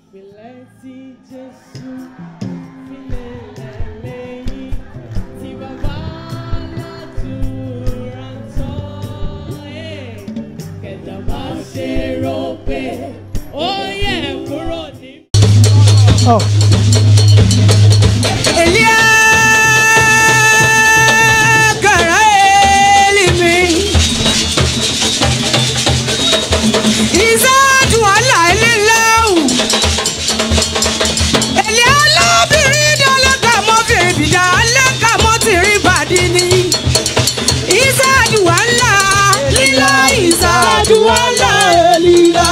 ìpìlẹ̀ tí Jésù fi lélẹ̀ lẹ́yìn tí bàbá aládùúrà ń tọ́. Ẹ̀, Kẹ̀dá má ṣe rò pé ó yẹ kúrò ní. Elia kara elimi Izadu ala elilau Elia lóbìnrin dọ́lẹ́ka mọ́ fèrè bìdá alẹ́ka mọ́ tìrín bàdí ni Izadu ala lílá Izadu ala elila.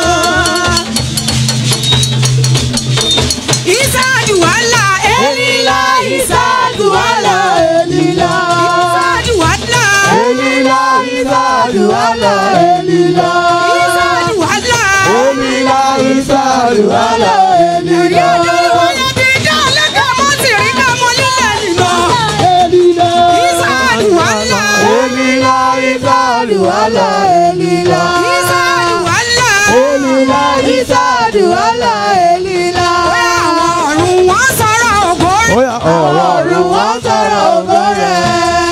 Isadu ala elila Isadu ala elila Isadu ala Elila Isadu ala Elila Isadu ala Elila Isadu ala Ẹ̀rí Elila ọdún ìwọlé bí ijó ọlọ́gá mọ́ sí rí ká mọ́ nílẹ̀ nìlọ. Elila Isadu ala Elila Isadu ala Elila Isadu ala Elila Isadu ala Elila Bóyá àwọn ọ̀run wọn sọ̀rọ̀ ògo rẹ̀. Oya ọ̀rọ̀ ọ̀run wọn sọ̀rọ̀ ògo rẹ̀.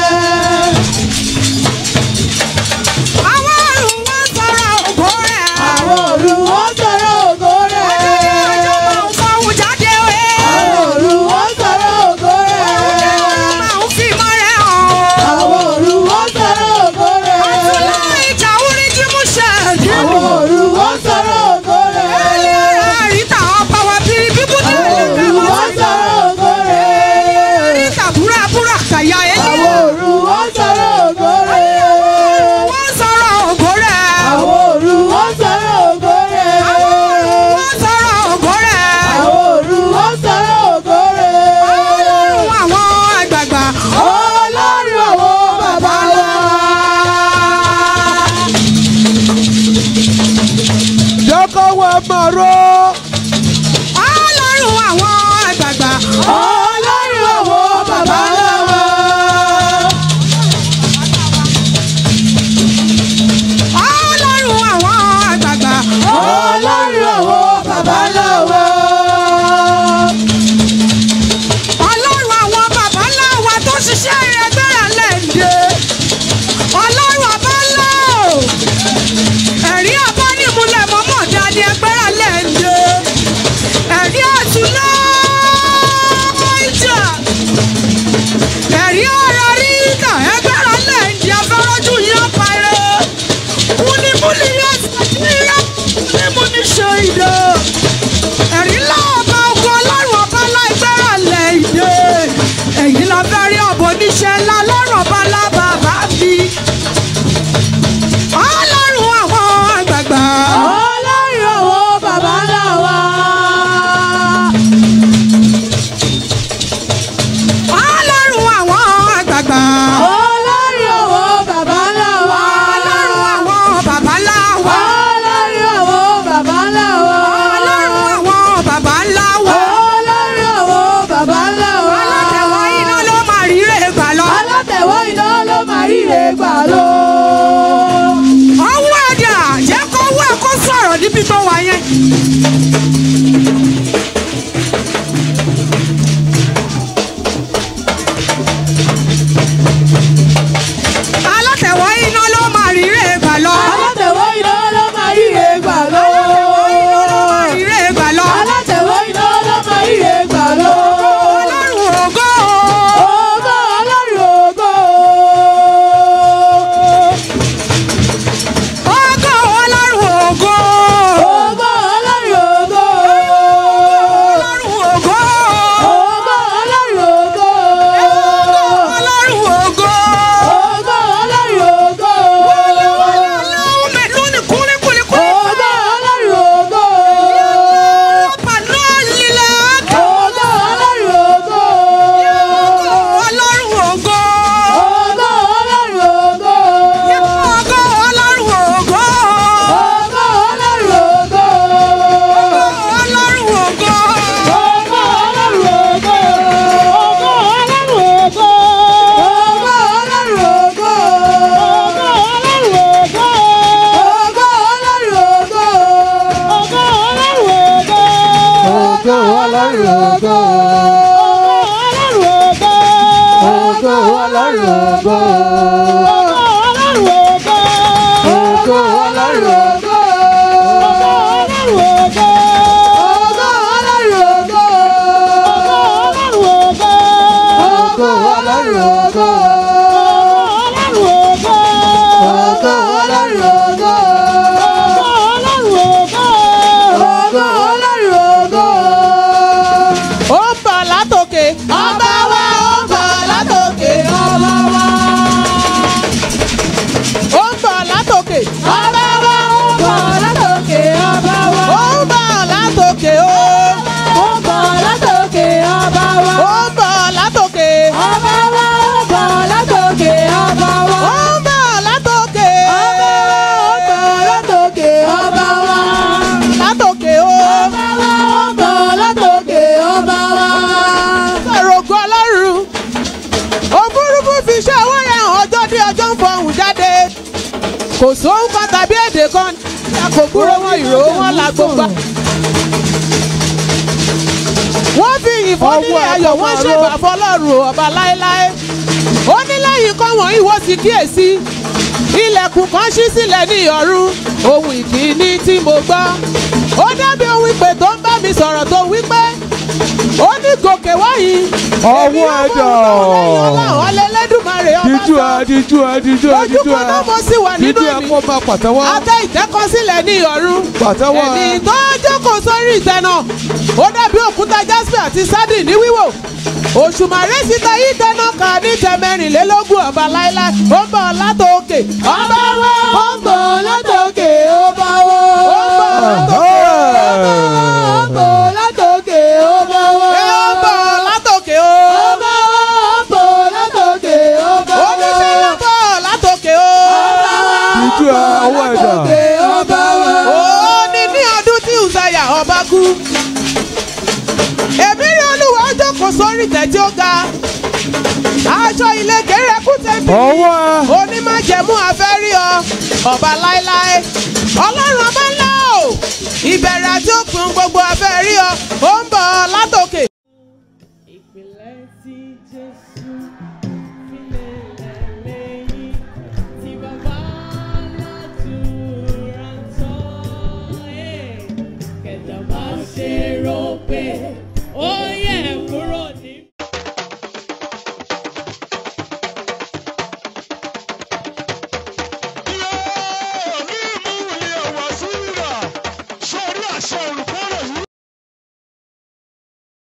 Àwọn ọ̀run wọn sọ̀rọ̀ ògo rẹ̀. Àwọn ọ̀run wọn sọ̀rọ̀ ògo rẹ̀. Ọjọ́ máa ń sọ̀hún jáde wé. Àwọn ọ̀run wọn sọ̀rọ̀ ògo rẹ̀. Máa ń fi mọ́ rẹ̀ hàn o. Àwọn ọ̀run wọn sọ̀rọ̀ ògo rẹ̀. Àtúnlá ìjà orí jí mú ṣe ẹ̀dí. Àwọn ọ̀run wọn sọ̀rọ̀ ògo rẹ̀. Ẹni ara àríta ọba wa bíi bíbú náà Àwọn lè ọ̀run fẹ́ wọn wọ́n sí. sọ̀rọ̀ ògo rẹ̀. Àríta búra búra kàyà Àwọn ẹni. ọ̀run wọn sọ̀rọ̀ ògo rẹ̀. Wọ́n sọ̀rọ̀ ògo rẹ̀. Àwọn ọ̀run wọn sọ̀rọ̀ ògo rẹ̀. Wọ́n sọ̀rọ̀ ògo rẹ̀. Àwọn ọ̀run wọn sọ̀rọ̀ ògo rẹ̀. Ọlọ́run àwọn àgbààgbà. Ọlọ́run àwọn bàbá wa. Jọ́kọ́ wa máa rọ́. Ọlọ́run àwọn àgbààgbà. Ọlọ́run àwọn bàbá wa. Ọlọ́run àwọn àgbààgbà. Ọlọ́run àwọn bàbá wa. Ọlọ́run àwọn bàbá ńlá wa tó ṣiṣẹ́ ẹgbẹ́ra lẹ́ǹde. Ọlọ́run ọba ńlá o. Ẹ̀rí ọba nímúlẹ̀ mọ́mọ́ dání ẹgbẹ́ra lẹ́ǹde. Ẹ̀rí àtúná ìjà. Ẹ̀rí ọ̀rọ̀ ríta ẹgbẹ́ra lẹ́ǹde afẹ́rọ́jú yẹn parẹ́. Múnimúni yẹn ṣàṣeyẹ. Múnimúni ṣe ìdè ẹ̀rí láọ̀bá ogun ọlọ́run ọba láìpẹ́rẹ́ lẹ̀ ìdè èyí la fẹ́ rí ọ̀bọ oníṣẹ́ ńlá ọlọ́run ọba lábàbá mi ọlọ́run àwọn àgbààgbà Ọlọ́run àwọn bàbá wa. ọlọ́run àwọn àgbààgbà Ọlọ́run àwọn bàbá wa. ọlọ́run àwọn bàbá ńlá wa Ọlọ́run àwọn bàbá wa. ọlọ́run àwọn bàbá ńlá wa Ọlọ́run àwọn bàbá wa. alátẹ̀wọ́ iná ló máa ríre gbà lọ Alátẹ̀wọ́ iná ló máa ríre gbà lọ. ọwọ́ ẹ̀dá jẹ́ kó wọ́ ẹ̀ kó sọ̀rọ̀ níbi tó wà yẹn. alátẹ̀wọ́ iná ló máa ríre gbà lọ. Alátẹ̀wọ́ iná ló máa ríre gbà lọ. ríre gbà lọ. Alátẹ̀wọ́ iná ló máa ríre gbà lọ. ọlọ́run ògo. Ògo Ọlọ́run ògo. ògo ọlọ́run ògo. Ògo Ọlọ́run ògo. ògo ọlọ́run ògo. ògo ọlọ́run ògo. ògo ọlọ́run ògo. ògo ọlọ́run ògo. ògo ọlọ́run ògo. ògo ọlọ́run ògo. ògo ọlọ́run ògo. ó ń bọ̀ látòkè ọba wa ó ń bọ̀ látòkè ọba wa. ó ń bọ̀ látòkè ọba wa ó ń bọ̀ látòkè ọba wa. ó ń bọ̀ látòkè ó. ó ń bọ̀ látòkè ọba wa. ó ń bọ̀ látòkè ọba wa. ó ń bọ̀ látòkè ọba wa. ó ń bọ̀ látòkè ọba wa. ó ń bọ̀ látòkè ọba wa. látòkè ó. ọba wa ó ń bọ̀ látòkè ọba wa. Àrògùn ọlọ́run. Òfurufú fi iṣẹ́ owó rẹ̀ hàn ọjọ́ dé ọjọ́ ń fọhùn jáde. Kò sóhun kan tàbí èdè kan tí a kò gbúrò wọn ìró wọn la gbogbo. Wọ́n fi ìfọ́nílé ayọ̀ wọ́n ṣèbà fọlọ́run ọba láéláé. Ó ní lẹ́yìn kan wọ̀nyí wọ́n ti kíyèsí. Ilẹ̀kùn kan ṣí sílẹ̀ ní ọ̀run. Ohun ìkíní tí mo gbọ́. Ó dábí ohun ìpè tó ń bá mi sọ̀rọ̀ tó wí pé ó ní gòkè wáyé. Ọwọ́ ẹ̀dọ̀. ọlọ́run lẹ́lẹ́dùmarè ọba díjú ẹ sọ. díjú ẹ díjú ẹ ojú díjú kan ẹ náà mo sì wà nínú díjú ẹ ẹ̀mí. kó máa pàtẹ́wọ́. Atẹ ìtẹ́kọ̀sílẹ̀ ní ọ̀run. Pàtẹ́wọ́ ẹ. Ẹni tó jókòó sórí ìtẹ́ náà. Ó dàbí òkúta jasper àti sardine ní wíwò. Òṣùmàrè sì ta yí tẹ́nà ká ní tẹ́mẹ́rìnlélógún ọba láéláé. Ó ń bọ̀ látòkè. Ọba wa ó ń bọ̀ látòkè. ọba wo. Ó ń bọ̀ látòkè. ọba látòkè ọba wo. Ẹ ó ń bọ̀ látòkè o. ọba wo ọba látòkè ọba wo. Oníṣẹ́ ló ń bọ̀ látòkè o. díjú ẹ ọwọ́ ẹ̀dọ̀. ọba wo. ó ní ní ọdún tí Uzaya ọba kú. Èmi rí olúwa ó jókòó sórí ìtẹ́ tí ó ga. Aṣọ ìlẹ̀kẹ̀ rẹ̀ kú tẹ́bí. ọwọ́ ẹ. Onímájẹ̀mú afẹ́ rí ọ. Ọba láéláé. Ọlọ́run ọba ńlá o. Ìbẹ̀rẹ̀ àti òpin gbogbo afẹ́ rí ọ. Ó